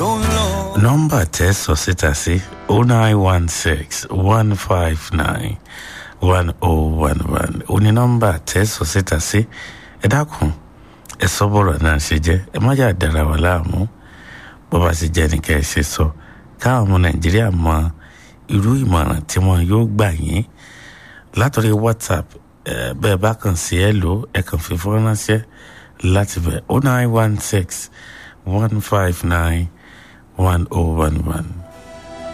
tó ń lọ. nọ́mbà tẹ́ sọ síta sí o nine one six one five nine one oh one one ó ní nọ́mbà tẹ́ sọ síta sí ẹ dákun ẹ sọ bọ̀rọ̀ náà ṣe jẹ́ ẹ má jà dára wà láàmú bó bá ṣe jẹ́ nìkẹ́ ẹ ṣe sọ káwọn ọmọ nàìjíríà mọ irú ìmọ̀ràn tí wọn yóò gbà yín látọ̀rí whatsapp ẹ bẹ́ẹ̀ bá kàn sí ẹ lò ẹ kàn fi fọ́n ránṣẹ́ láti bẹ̀ o nine one six one five nine one oh one one.